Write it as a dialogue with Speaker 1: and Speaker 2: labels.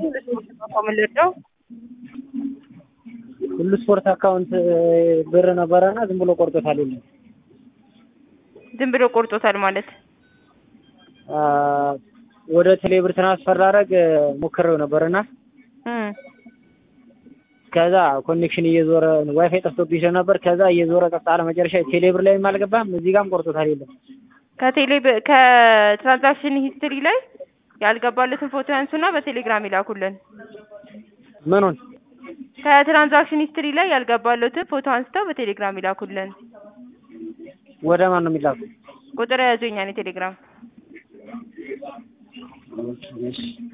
Speaker 1: የምንረዳው
Speaker 2: ሁሉ ስፖርት አካውንት ብር ነበረና ዝም ብሎ ቆርጦታል። የለም
Speaker 1: ዝም ብሎ ቆርጦታል ማለት
Speaker 2: ወደ ቴሌብር ትራንስፈር ላደርግ ሞክሬው ነበርና
Speaker 1: እም
Speaker 2: ከዛ ኮኔክሽን እየዞረ ዋይፋይ ጠፍቶብኝ ስለነበር ከዛ እየዞረ ቀጥ አለ። መጨረሻ ቴሌብር ላይም አልገባም፣ እዚህ ጋርም ቆርጦታል። የለም
Speaker 1: ከቴሌ ከትራንዛክሽን ሂስትሪ ላይ ያልገባለትን ፎቶ ያንሱና በቴሌግራም ይላኩልን።
Speaker 2: ምኑን
Speaker 1: ከትራንዛክሽን ሂስትሪ ላይ ያልገባለትን ፎቶ አንስተው በቴሌግራም ይላኩልን።
Speaker 2: ወደ ማን ነው የሚላኩ?
Speaker 1: ቁጥር ያዙኛን የቴሌግራም
Speaker 2: እሺ